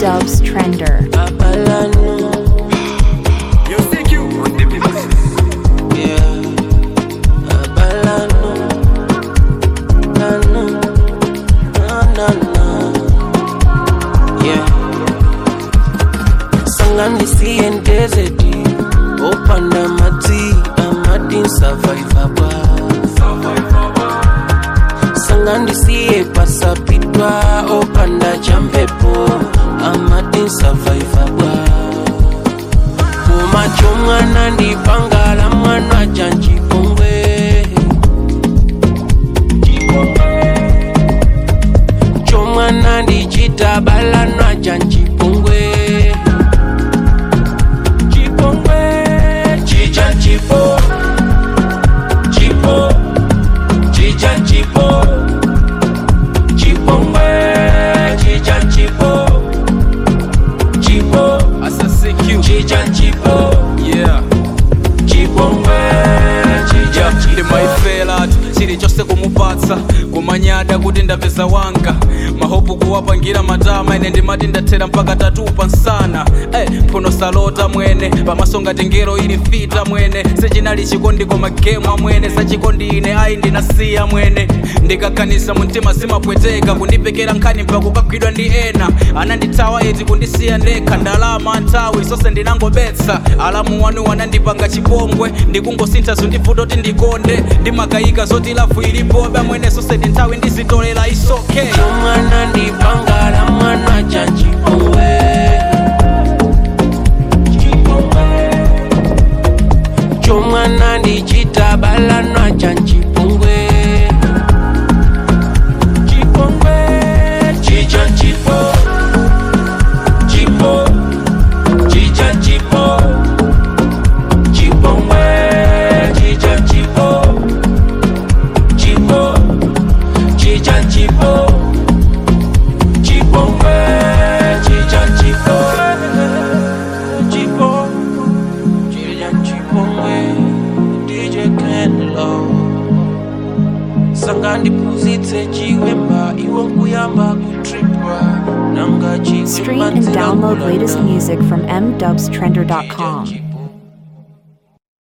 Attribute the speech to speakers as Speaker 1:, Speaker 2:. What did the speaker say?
Speaker 1: Dubs Trender.
Speaker 2: Abalano, yeah. Abalano, nano, na na na, yeah. Sanganisiye ndezedi, opanda madzi, amadin survivor ba. Sangandisiye pasapitwa, opanda champepo, amadin survivor ba. kumacho mwana ndipangala mwana janjipongwe chomwana ndichitabalanwa janjipongwe chipongwe chicha chipo chipo chicha chipo chipongwe chicha chipo chipo
Speaker 3: Asa CQ.
Speaker 2: chicha chipo
Speaker 3: Yeah.
Speaker 2: chipongwe chicha
Speaker 3: Yeah,
Speaker 2: chipo
Speaker 3: ndimaifela chili chose kumupatsa kumanyada kuti ndapeza wanga mahopu kuwapangira matama ine ndimati ndathera mpaka tatupa nsana hey, mphuno salota mwene pamaso ngati ngero ili fita mwene sechinali chikondi koma gemu amwene sachikondi ine ayi ndinasiya mwene ndikakhanisa mumtima zimapweteka kundipekera nkhani mpaka kukagwidwa ndi ena anandithawa eti kundisiya ndekha ndalama nthawi zonse ndinangobetsa alamu wanu wanandipanga chipongwe ndikungosintha zondivuta kuti ndikonde ndimakayika zoti lafu ilipobe amwene zonse ndi nthawi ndizitolera isoke
Speaker 2: chomwana ndipangala mwana janjipongwe chomwana ndichitabalanwa janjipongwe chipongwe chicha chipo chipo chicha chipo chipongwe chicha chipo chipo chicha chipo chipongwe chicha chipo chipo chicha chipongwe DJ Kenlo sanga ndiphunzitse chiwemba iwo nkuyamba kutripwa nanga
Speaker 1: Stream and download latest music from mdubstrender.com.